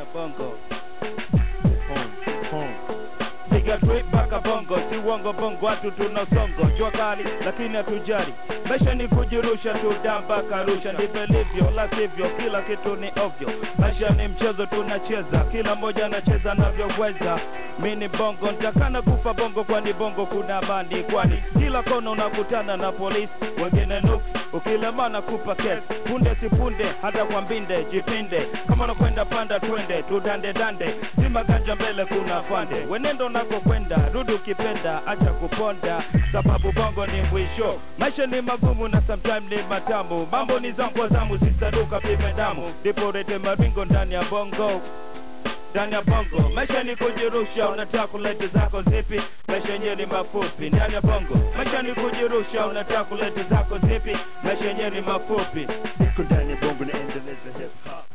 bongo piga trip mpaka bongo si uongo bongo watu tuna songo jua kali lakini hatujali maisha ni kujirusha tu da mpaka rusha ndivyo ilivyo la sivyo kila kitu ni ovyo maisha ni mchezo tunacheza kila mmoja anacheza anavyoweza mi ni bongo ntakana kufa bongo kwani bongo kuna bandi kwani kila kona unakutana na polisi wengine nuks ukilemana kupa kes punde si punde hata kwa mbinde jipinde kama unakwenda panda twende tudande dande si maganja mbele kuna fande wenendo nakokwenda rudi ukipenda acha kuponda sababu bongo ni mwisho maisha ni magumu na sometime ni matamu mambo ni zangu zamu sisaduka pime damu ndipo rete maringo ndani ya bongo ndani ya bongo maisha ni kujirusha unataka kulete zako zipi maisha yenyewe ni mafupi ndani ya bongo maisha ni kujirusha unataka kulete zako zipi maisha yenyewe ni mafupi Niko ndani ya bongo naendeleza hip hop